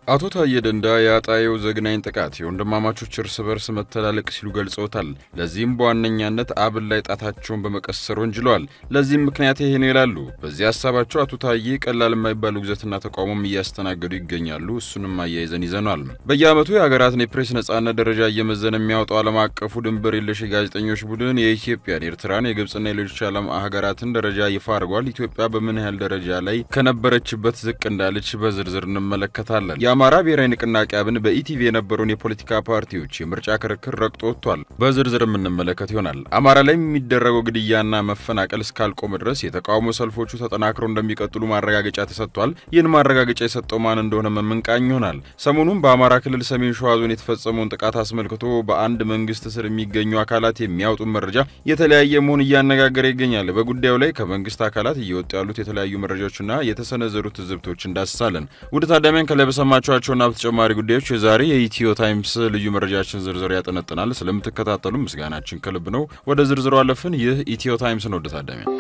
አቶ ታዬ ደንዳ የአጣዬው ዘግናኝ ጥቃት የወንድማማቾች እርስ በርስ መተላለቅ ሲሉ ገልጸውታል። ለዚህም በዋነኛነት አብን ላይ ጣታቸውን በመቀሰር ወንጅለዋል። ለዚህም ምክንያት ይሄ ነው ይላሉ። በዚህ ሀሳባቸው አቶ ታዬ ቀላል የማይባል ውግዘትና ተቃውሞም እያስተናገዱ ይገኛሉ። እሱንም አያይዘን ይዘኗል። በየዓመቱ የሀገራትን የፕሬስ ነጻነት ደረጃ እየመዘነ የሚያወጣው ዓለም አቀፉ ድንበር የለሽ የጋዜጠኞች ቡድን የኢትዮጵያን፣ የኤርትራን፣ የግብፅና የሌሎች ዓለም ሀገራትን ደረጃ ይፋ አድርጓል። ኢትዮጵያ በምን ያህል ደረጃ ላይ ከነበረችበት ዝቅ እንዳለች በዝርዝር እንመለከታለን። የአማራ ብሔራዊ ንቅናቄ አብን በኢቲቪ የነበረውን የፖለቲካ ፓርቲዎች የምርጫ ክርክር ረግጦ ወጥቷል። በዝርዝር የምንመለከት ይሆናል። አማራ ላይ የሚደረገው ግድያና መፈናቀል እስካልቆመ ድረስ የተቃውሞ ሰልፎቹ ተጠናክረው እንደሚቀጥሉ ማረጋገጫ ተሰጥቷል። ይህን ማረጋገጫ የሰጠው ማን እንደሆነ መምንቃኝ ይሆናል። ሰሞኑን በአማራ ክልል ሰሜን ሸዋ ዞን የተፈጸመውን ጥቃት አስመልክቶ በአንድ መንግስት ስር የሚገኙ አካላት የሚያወጡ መረጃ የተለያየ መሆን እያነጋገረ ይገኛል። በጉዳዩ ላይ ከመንግስት አካላት እየወጡ ያሉት የተለያዩ መረጃዎችና የተሰነዘሩ ትዝብቶች እንዳስሳለን። ውድ ታዳሚያን ከላይ በሰማችኋቸውና በተጨማሪ ጉዳዮች የዛሬ የኢትዮ ታይምስ ልዩ መረጃችን ዝርዝር ያጠነጥናል። ስለምትከታተሉ ምስጋናችን ከልብ ነው። ወደ ዝርዝሩ አለፍን። ይህ ኢትዮ ታይምስ ነው። ውድ ታዳሚያን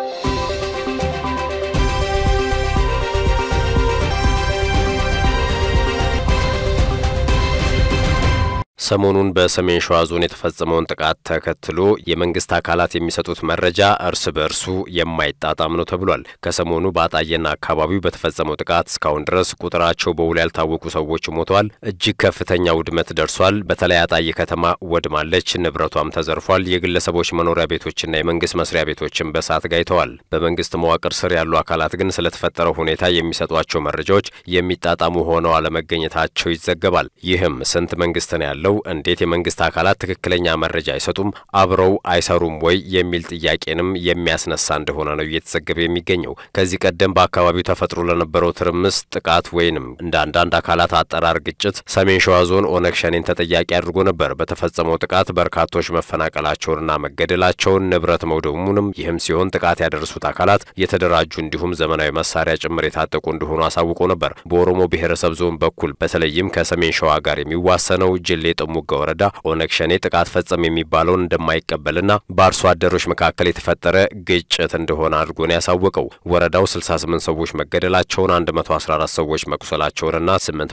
ሰሞኑን በሰሜን ሸዋ ዞን የተፈጸመውን ጥቃት ተከትሎ የመንግስት አካላት የሚሰጡት መረጃ እርስ በእርሱ የማይጣጣም ነው ተብሏል። ከሰሞኑ በአጣዬና አካባቢው በተፈጸመው ጥቃት እስካሁን ድረስ ቁጥራቸው በውል ያልታወቁ ሰዎች ሞተዋል፣ እጅግ ከፍተኛ ውድመት ደርሷል። በተለይ አጣዬ ከተማ ወድማለች፣ ንብረቷም ተዘርፏል። የግለሰቦች መኖሪያ ቤቶችና የመንግስት መስሪያ ቤቶችን በእሳት ጋይተዋል። በመንግስት መዋቅር ስር ያሉ አካላት ግን ስለተፈጠረው ሁኔታ የሚሰጧቸው መረጃዎች የሚጣጣሙ ሆነው አለመገኘታቸው ይዘገባል። ይህም ስንት መንግስት ነው ያለው እንዴት የመንግስት አካላት ትክክለኛ መረጃ አይሰጡም? አብረው አይሰሩም ወይ የሚል ጥያቄንም የሚያስነሳ እንደሆነ ነው እየተዘገበ የሚገኘው። ከዚህ ቀደም በአካባቢው ተፈጥሮ ለነበረው ትርምስ ጥቃት ወይንም እንደ አንዳንድ አካላት አጠራር ግጭት ሰሜን ሸዋ ዞን ኦነግ ሸኔን ተጠያቂ አድርጎ ነበር። በተፈጸመው ጥቃት በርካቶች መፈናቀላቸውንና መገደላቸውን ንብረት መውደሙንም፣ ይህም ሲሆን ጥቃት ያደረሱት አካላት የተደራጁ እንዲሁም ዘመናዊ መሳሪያ ጭምር የታጠቁ እንደሆኑ አሳውቆ ነበር። በኦሮሞ ብሔረሰብ ዞን በኩል በተለይም ከሰሜን ሸዋ ጋር የሚዋሰነው ጅሌ ጥሙጋ ወረዳ ኦነግ ሸኔ ጥቃት ፈጸም የሚባለውን እንደማይቀበልና በአርሶ አደሮች መካከል የተፈጠረ ግጭት እንደሆነ አድርጎ ነው ያሳወቀው። ወረዳው 68 ሰዎች መገደላቸውን፣ 114 ሰዎች መቁሰላቸውንና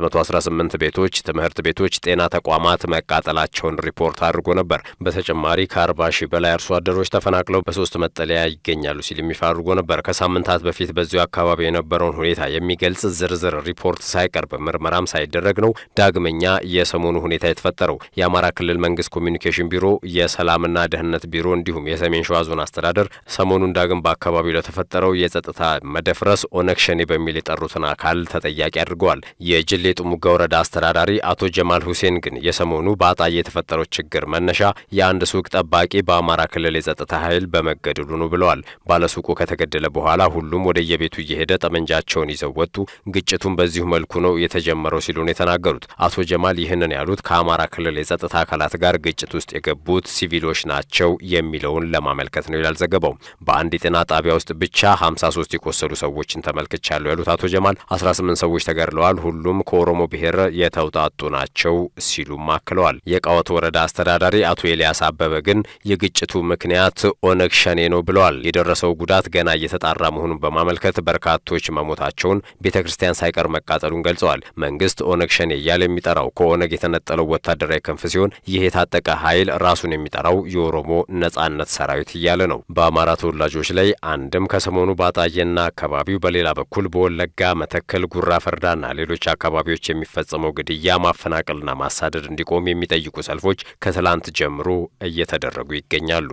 818 ቤቶች፣ ትምህርት ቤቶች፣ ጤና ተቋማት መቃጠላቸውን ሪፖርት አድርጎ ነበር። በተጨማሪ ከ40 ሺህ በላይ አርሶ አደሮች ተፈናቅለው በሶስት መጠለያ ይገኛሉ ሲል ይፋ አድርጎ ነበር። ከሳምንታት በፊት በዚሁ አካባቢ የነበረውን ሁኔታ የሚገልጽ ዝርዝር ሪፖርት ሳይቀርብ ምርመራም ሳይደረግ ነው ዳግመኛ የሰሞኑ ሁኔታ የተፈጠረው የአማራ ክልል መንግስት ኮሚኒኬሽን ቢሮ፣ የሰላምና ደህንነት ቢሮ እንዲሁም የሰሜን ሸዋ ዞን አስተዳደር ሰሞኑን ዳግም በአካባቢው ለተፈጠረው የጸጥታ መደፍረስ ኦነግ ሸኔ በሚል የጠሩትን አካል ተጠያቂ አድርገዋል። የጅሌ ጥሙጋ ወረዳ አስተዳዳሪ አቶ ጀማል ሁሴን ግን የሰሞኑ በአጣዬ የተፈጠረው ችግር መነሻ የአንድ ሱቅ ጠባቂ በአማራ ክልል የጸጥታ ኃይል በመገደሉ ነው ብለዋል። ባለሱቁ ከተገደለ በኋላ ሁሉም ወደ የቤቱ እየሄደ ጠመንጃቸውን ይዘው ወጡ። ግጭቱን በዚሁ መልኩ ነው የተጀመረው ሲሉ ነው የተናገሩት። አቶ ጀማል ይህንን ያሉት ከአማራ ክልል የጸጥታ አካላት ጋር ግጭት ውስጥ የገቡት ሲቪሎች ናቸው የሚለውን ለማመልከት ነው ይላል ዘገባው። በአንድ የጤና ጣቢያ ውስጥ ብቻ 53 የቆሰሉ ሰዎችን ተመልክቻለሁ ያሉት አቶ ጀማል 18 ሰዎች ተገድለዋል፣ ሁሉም ከኦሮሞ ብሔር የተውጣጡ ናቸው ሲሉም አክለዋል። የቃወት ወረዳ አስተዳዳሪ አቶ ኤልያስ አበበ ግን የግጭቱ ምክንያት ኦነግ ሸኔ ነው ብለዋል። የደረሰው ጉዳት ገና እየተጣራ መሆኑን በማመልከት በርካቶች መሞታቸውን፣ ቤተ ክርስቲያን ሳይቀር መቃጠሉን ገልጸዋል። መንግስት ኦነግ ሸኔ እያለ የሚጠራው ከኦነግ የተነጠለው ወታደራዊ ክንፍ ሲሆን ይህ የታጠቀ ኃይል ራሱን የሚጠራው የኦሮሞ ነጻነት ሰራዊት እያለ ነው። በአማራ ተወላጆች ላይ አንድም ከሰሞኑ በአጣዬና አካባቢው፣ በሌላ በኩል በወለጋ መተከል፣ ጉራ ፈርዳና ሌሎች አካባቢዎች የሚፈጸመው ግድያ፣ ማፈናቀልና ማሳደድ እንዲቆም የሚጠይቁ ሰልፎች ከትላንት ጀምሮ እየተደረጉ ይገኛሉ።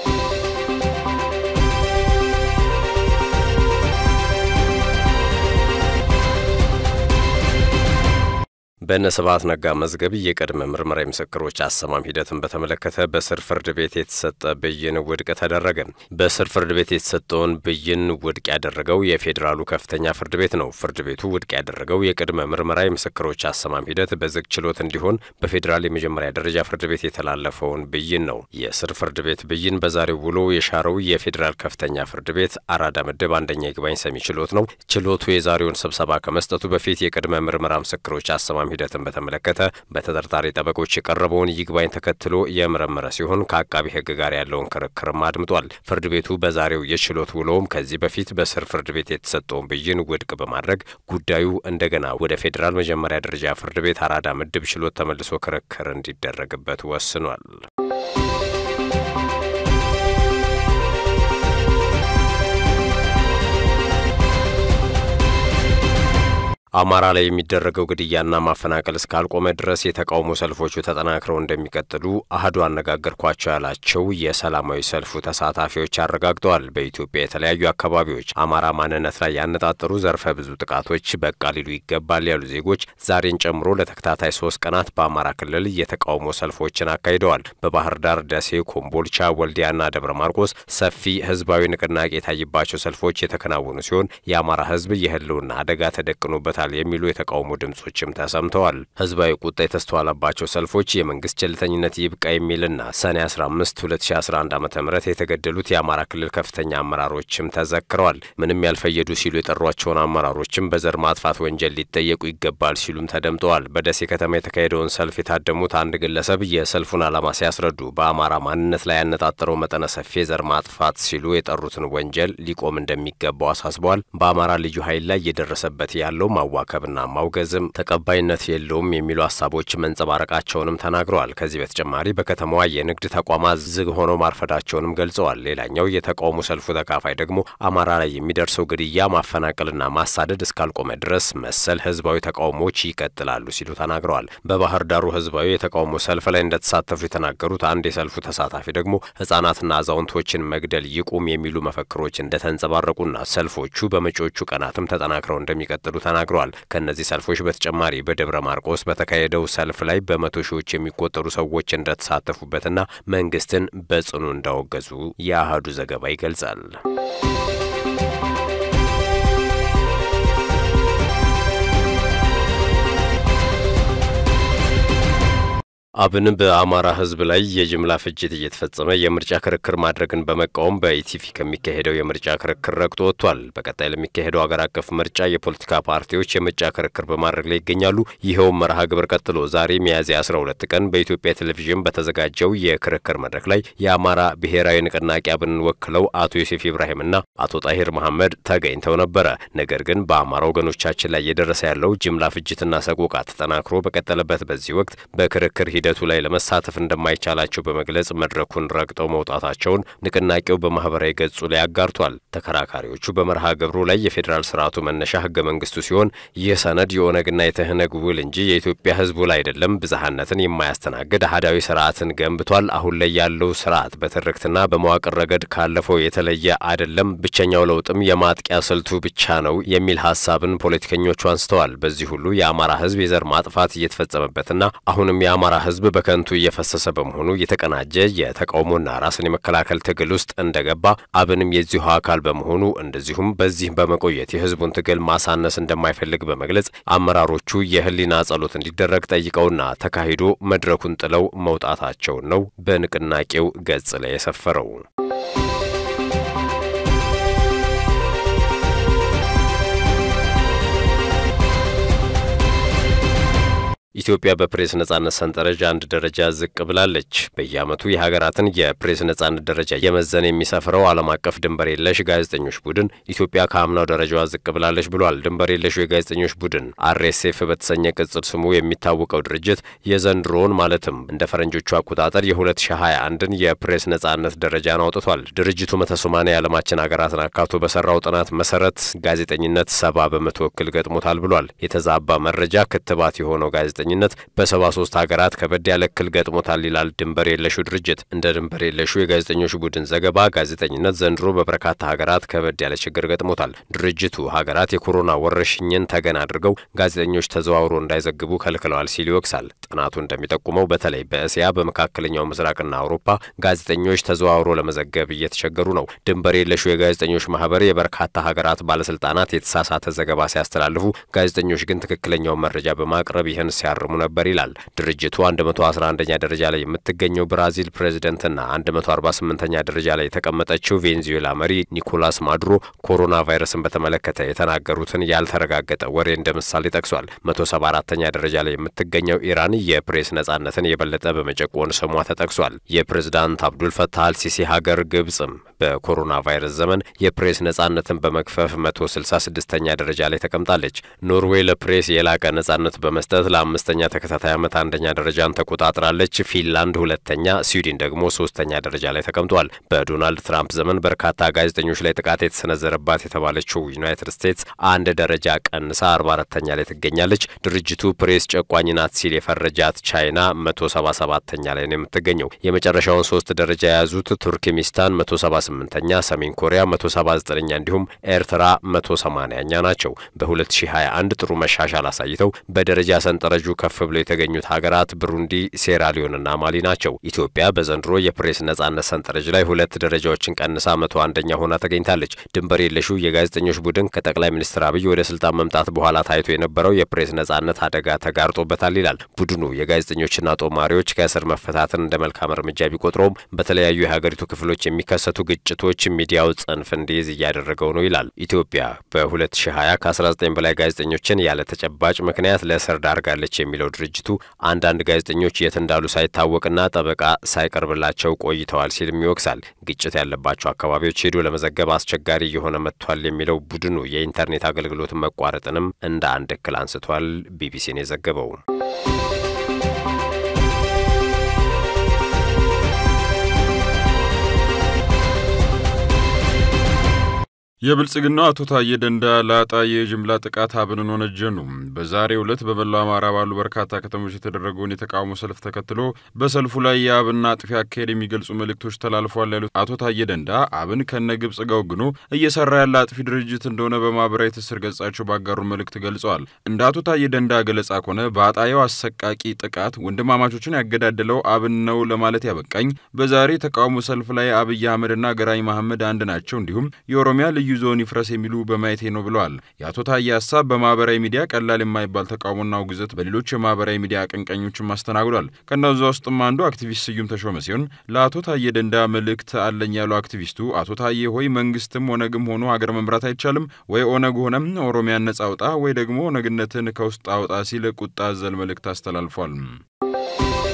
በእነ ስብሐት ነጋ መዝገብ የቅድመ ምርመራ የምስክሮች አሰማም ሂደትን በተመለከተ በስር ፍርድ ቤት የተሰጠ ብይን ውድቅ ተደረገ። በስር ፍርድ ቤት የተሰጠውን ብይን ውድቅ ያደረገው የፌዴራሉ ከፍተኛ ፍርድ ቤት ነው። ፍርድ ቤቱ ውድቅ ያደረገው የቅድመ ምርመራ የምስክሮች አሰማም ሂደት በዝግ ችሎት እንዲሆን በፌዴራል የመጀመሪያ ደረጃ ፍርድ ቤት የተላለፈውን ብይን ነው። የስር ፍርድ ቤት ብይን በዛሬው ውሎ የሻረው የፌዴራል ከፍተኛ ፍርድ ቤት አራዳ ምድብ አንደኛ ይግባኝ ሰሚ ችሎት ነው። ችሎቱ የዛሬውን ስብሰባ ከመስጠቱ በፊት የቅድመ ምርመራ ምስክሮች አሰማም ክህደትን በተመለከተ በተጠርጣሪ ጠበቆች የቀረበውን ይግባኝ ተከትሎ የመረመረ ሲሆን ከአቃቢ ሕግ ጋር ያለውን ክርክርም አድምጧል። ፍርድ ቤቱ በዛሬው የችሎት ውሎም ከዚህ በፊት በስር ፍርድ ቤት የተሰጠውን ብይን ውድቅ በማድረግ ጉዳዩ እንደገና ወደ ፌዴራል መጀመሪያ ደረጃ ፍርድ ቤት አራዳ ምድብ ችሎት ተመልሶ ክርክር እንዲደረግበት ወስኗል። አማራ ላይ የሚደረገው ግድያና ማፈናቀል እስካልቆመ ድረስ የተቃውሞ ሰልፎቹ ተጠናክረው እንደሚቀጥሉ አህዱ አነጋገርኳቸው ያላቸው የሰላማዊ ሰልፉ ተሳታፊዎች አረጋግጠዋል። በኢትዮጵያ የተለያዩ አካባቢዎች አማራ ማንነት ላይ ያነጣጠሩ ዘርፈ ብዙ ጥቃቶች በቃ ሊሉ ይገባል ያሉ ዜጎች ዛሬን ጨምሮ ለተከታታይ ሶስት ቀናት በአማራ ክልል የተቃውሞ ሰልፎችን አካሂደዋል። በባህር ዳር፣ ደሴ፣ ኮምቦልቻ፣ ወልዲያና ደብረ ማርቆስ ሰፊ ህዝባዊ ንቅናቄ የታይባቸው ሰልፎች የተከናወኑ ሲሆን የአማራ ህዝብ የህልውና አደጋ ተደቅኖበታል የሚሉ የተቃውሞ ድምጾችም ተሰምተዋል። ህዝባዊ ቁጣ የተስተዋለባቸው ሰልፎች የመንግስት ቸልተኝነት ይብቃ የሚልና ሰኔ 15 2011 ዓ ም የተገደሉት የአማራ ክልል ከፍተኛ አመራሮችም ተዘክረዋል። ምንም ያልፈየዱ ሲሉ የጠሯቸውን አመራሮችም በዘር ማጥፋት ወንጀል ሊጠየቁ ይገባል ሲሉም ተደምጠዋል። በደሴ ከተማ የተካሄደውን ሰልፍ የታደሙት አንድ ግለሰብ የሰልፉን ዓላማ ሲያስረዱ በአማራ ማንነት ላይ ያነጣጠረው መጠነ ሰፊ የዘር ማጥፋት ሲሉ የጠሩትን ወንጀል ሊቆም እንደሚገባው አሳስበዋል። በአማራ ልዩ ኃይል ላይ እየደረሰበት ያለው ማዋከብና ማውገዝም ተቀባይነት የለውም የሚሉ ሀሳቦች መንጸባረቃቸውንም ተናግረዋል። ከዚህ በተጨማሪ በከተማዋ የንግድ ተቋማት ዝግ ሆነው ማርፈዳቸውንም ገልጸዋል። ሌላኛው የተቃውሞ ሰልፉ ተካፋይ ደግሞ አማራ ላይ የሚደርሰው ግድያ፣ ማፈናቀልና ማሳደድ እስካልቆመ ድረስ መሰል ህዝባዊ ተቃውሞዎች ይቀጥላሉ ሲሉ ተናግረዋል። በባህር ዳሩ ህዝባዊ የተቃውሞ ሰልፍ ላይ እንደተሳተፉ የተናገሩት አንድ የሰልፉ ተሳታፊ ደግሞ ህጻናትና አዛውንቶችን መግደል ይቁም የሚሉ መፈክሮች እንደተንጸባረቁና ሰልፎቹ በመጪዎቹ ቀናትም ተጠናክረው እንደሚቀጥሉ ተናግረዋል። ከእነዚህ ሰልፎች በተጨማሪ በደብረ ማርቆስ በተካሄደው ሰልፍ ላይ በመቶ ሺዎች የሚቆጠሩ ሰዎች እንደተሳተፉበትና መንግስትን በጽኑ እንዳወገዙ የአህዱ ዘገባ ይገልጻል። አብን በአማራ ህዝብ ላይ የጅምላ ፍጅት እየተፈጸመ የምርጫ ክርክር ማድረግን በመቃወም በኢቲቪ ከሚካሄደው የምርጫ ክርክር ረግጦ ወጥቷል። በቀጣይ ለሚካሄደው አገር አቀፍ ምርጫ የፖለቲካ ፓርቲዎች የምርጫ ክርክር በማድረግ ላይ ይገኛሉ። ይኸውም መርሃ ግብር ቀጥሎ ዛሬ ሚያዝያ 12 ቀን በኢትዮጵያ ቴሌቪዥን በተዘጋጀው የክርክር መድረክ ላይ የአማራ ብሔራዊ ንቅናቄ አብንን ወክለው አቶ ዮሴፍ ኢብራሂምና አቶ ጣሂር መሐመድ ተገኝተው ነበረ። ነገር ግን በአማራ ወገኖቻችን ላይ እየደረሰ ያለው ጅምላ ፍጅትና ሰቆቃ ተጠናክሮ በቀጠለበት በዚህ ወቅት በክርክር ሂደቱ ላይ ለመሳተፍ እንደማይቻላቸው በመግለጽ መድረኩን ረግጠው መውጣታቸውን ንቅናቄው በማህበራዊ ገጹ ላይ አጋርቷል። ተከራካሪዎቹ በመርሃ ግብሩ ላይ የፌዴራል ስርዓቱ መነሻ ህገ መንግስቱ ሲሆን ይህ ሰነድ የኦነግና የተህነግ ውል እንጂ የኢትዮጵያ ህዝብ ውል አይደለም፣ ብዝሃነትን የማያስተናግድ አህዳዊ ስርዓትን ገንብቷል። አሁን ላይ ያለው ስርዓት በትርክትና በመዋቅር ረገድ ካለፈው የተለየ አይደለም፣ ብቸኛው ለውጥም የማጥቂያ ስልቱ ብቻ ነው የሚል ሀሳብን ፖለቲከኞቹ አንስተዋል። በዚህ ሁሉ የአማራ ህዝብ የዘር ማጥፋት እየተፈጸመበትና አሁንም የአማራ ህዝብ በከንቱ እየፈሰሰ በመሆኑ የተቀናጀ የተቃውሞና ራስን የመከላከል ትግል ውስጥ እንደገባ አብንም የዚሁ አካል በመሆኑ እንደዚሁም በዚህ በመቆየት የህዝቡን ትግል ማሳነስ እንደማይፈልግ በመግለጽ አመራሮቹ የህሊና ጸሎት እንዲደረግ ጠይቀውና ተካሂዶ መድረኩን ጥለው መውጣታቸውን ነው በንቅናቄው ገጽ ላይ የሰፈረው። ኢትዮጵያ በፕሬስ ነጻነት ሰንጠረዥ አንድ ደረጃ ዝቅ ብላለች። በየዓመቱ የሀገራትን የፕሬስ ነጻነት ደረጃ የመዘን የሚሰፍረው ዓለም አቀፍ ድንበር የለሽ ጋዜጠኞች ቡድን ኢትዮጵያ ከአምናው ደረጃዋ ዝቅ ብላለች ብሏል። ድንበር የለሹ የጋዜጠኞች ቡድን አርኤስኤፍ በተሰኘ ቅጽል ስሙ የሚታወቀው ድርጅት የዘንድሮውን ማለትም እንደ ፈረንጆቹ አቆጣጠር የ2021ን የፕሬስ ነጻነት ደረጃን አውጥቷል። ድርጅቱ መቶ ሰማንያ የዓለማችን ሀገራትን አካቶ በሰራው ጥናት መሰረት ጋዜጠኝነት ሰባ በመቶ እክል ገጥሞታል ብሏል። የተዛባ መረጃ ክትባት የሆነው ጋዜጠ ጋዜጠኝነት በሰባ ሶስት ሀገራት ከበድ ያለ እክል ገጥሞታል ይላል ድንበር የለሹ ድርጅት። እንደ ድንበር የለሹ የጋዜጠኞች ቡድን ዘገባ ጋዜጠኝነት ዘንድሮ በበርካታ ሀገራት ከበድ ያለ ችግር ገጥሞታል። ድርጅቱ ሀገራት የኮሮና ወረርሽኝን ተገን አድርገው ጋዜጠኞች ተዘዋውሮ እንዳይዘግቡ ከልክለዋል ሲል ይወቅሳል። ጥናቱ እንደሚጠቁመው በተለይ በእስያ በመካከለኛው ምስራቅና አውሮፓ ጋዜጠኞች ተዘዋውሮ ለመዘገብ እየተቸገሩ ነው። ድንበር የለሹ የጋዜጠኞች ማህበር የበርካታ ሀገራት ባለስልጣናት የተሳሳተ ዘገባ ሲያስተላልፉ፣ ጋዜጠኞች ግን ትክክለኛውን መረጃ በማቅረብ ይህን ሲያ ሲፈርሙ ነበር ይላል ድርጅቱ። 111ኛ ደረጃ ላይ የምትገኘው ብራዚል ፕሬዝደንትና 148ኛ ደረጃ ላይ የተቀመጠችው ቬንዙዌላ መሪ ኒኮላስ ማዱሮ ኮሮና ቫይረስን በተመለከተ የተናገሩትን ያልተረጋገጠ ወሬ እንደ ምሳሌ ጠቅሷል። 174ኛ ደረጃ ላይ የምትገኘው ኢራን የፕሬስ ነጻነትን የበለጠ በመጨቆን ስሟ ተጠቅሷል። የፕሬዝዳንት አብዱል ፈታህ አልሲሲ ሀገር ግብጽም በኮሮና ቫይረስ ዘመን የፕሬስ ነጻነትን በመክፈፍ 166ኛ ደረጃ ላይ ተቀምጣለች። ኖርዌይ ለፕሬስ የላቀ ነጻነት በመስጠት ለአምስተኛ ተከታታይ ዓመት አንደኛ ደረጃን ተቆጣጥራለች። ፊንላንድ ሁለተኛ፣ ስዊድን ደግሞ ሶስተኛ ደረጃ ላይ ተቀምጧል። በዶናልድ ትራምፕ ዘመን በርካታ ጋዜጠኞች ላይ ጥቃት የተሰነዘረባት የተባለችው ዩናይትድ ስቴትስ አንድ ደረጃ ቀንሳ 44ተኛ ላይ ትገኛለች። ድርጅቱ ፕሬስ ጨቋኝ ናት ሲል የፈረጃት ቻይና 177ተኛ ላይ ነው የምትገኘው። የመጨረሻውን ሶስት ደረጃ የያዙት ቱርክሚስታን 178ኛ፣ ሰሜን ኮሪያ 179ኛ እንዲሁም ኤርትራ 180ኛ ናቸው። በ2021 ጥሩ መሻሻል አሳይተው በደረጃ ሰንጠረዡ ከፍ ብለው የተገኙት ሀገራት ብሩንዲ፣ ሴራሊዮንና ማሊ ናቸው። ኢትዮጵያ በዘንድሮ የፕሬስ ነጻነት ሰንጠረዥ ላይ ሁለት ደረጃዎችን ቀንሳ መቶ አንደኛ ሆና ተገኝታለች። ድንበር የለሹ የጋዜጠኞች ቡድን ከጠቅላይ ሚኒስትር አብይ ወደ ስልጣን መምጣት በኋላ ታይቶ የነበረው የፕሬስ ነጻነት አደጋ ተጋርጦበታል ይላል ቡድኑ። የጋዜጠኞችና ጦማሪዎች ከእስር መፈታትን እንደ መልካም እርምጃ ቢቆጥረውም በተለያዩ የሀገሪቱ ክፍሎች የሚከሰቱ ግጭቶች ሚዲያው ጽንፍ እንዲይዝ እያደረገው ነው ይላል። ኢትዮጵያ በ2020 ከ19 በላይ ጋዜጠኞችን ያለ ተጨባጭ ምክንያት ለእስር ዳርጋለች የሚለው ድርጅቱ አንዳንድ ጋዜጠኞች የት እንዳሉ ሳይታወቅና ጠበቃ ሳይቀርብላቸው ቆይተዋል ሲልም ይወቅሳል። ግጭት ያለባቸው አካባቢዎች ሄዶ ለመዘገብ አስቸጋሪ እየሆነ መጥቷል የሚለው ቡድኑ የኢንተርኔት አገልግሎት መቋረጥንም እንደ አንድ እክል አንስቷል። ቢቢሲን የዘገበው የብልጽግናው አቶ ታዬ ደንዳ ለአጣዬ የጅምላ ጥቃት አብንን ወነጀሉ። በዛሬው ዕለት በመላው አማራ ባሉ በርካታ ከተሞች የተደረገውን የተቃውሞ ሰልፍ ተከትሎ በሰልፉ ላይ የአብን አጥፊ አካሄድ የሚገልጹ መልእክቶች ተላልፏል ያሉት አቶ ታዬ ደንዳ አብን ከነ ግብጽ ጋር ወግኖ እየሰራ ያለ አጥፊ ድርጅት እንደሆነ በማህበራዊ ትስስር ገጻቸው ባጋሩ መልእክት ገልጸዋል። እንደ አቶ ታዬ ደንዳ ገለጻ ከሆነ በአጣየው አሰቃቂ ጥቃት ወንድማማቾችን ያገዳደለው አብን ነው ለማለት ያበቃኝ በዛሬ የተቃውሞ ሰልፍ ላይ አብይ አህመድና ገራኝ መሐመድ አንድ ናቸው፣ እንዲሁም የኦሮሚያ ልዩ ዞን ይፍረስ የሚሉ በማየቴ ነው ብለዋል። የአቶ ታዬ ሀሳብ በማህበራዊ ሚዲያ ቀላል የማይባል ተቃውሞና ውግዘት በሌሎች የማህበራዊ ሚዲያ አቀንቃኞችም አስተናግዷል። ከእነዚያ ውስጥም አንዱ አክቲቪስት ስዩም ተሾመ ሲሆን ለአቶ ታዬ ደንዳ መልእክት አለኝ ያሉ አክቲቪስቱ አቶ ታዬ ሆይ መንግስትም ኦነግም ሆኖ ሀገር መምራት አይቻልም ወይ ኦነግ ሆነም ኦሮሚያን ነጻ አውጣ ወይ ደግሞ ኦነግነትን ከውስጥ አውጣ ሲል ቁጣ አዘል መልእክት አስተላልፏል።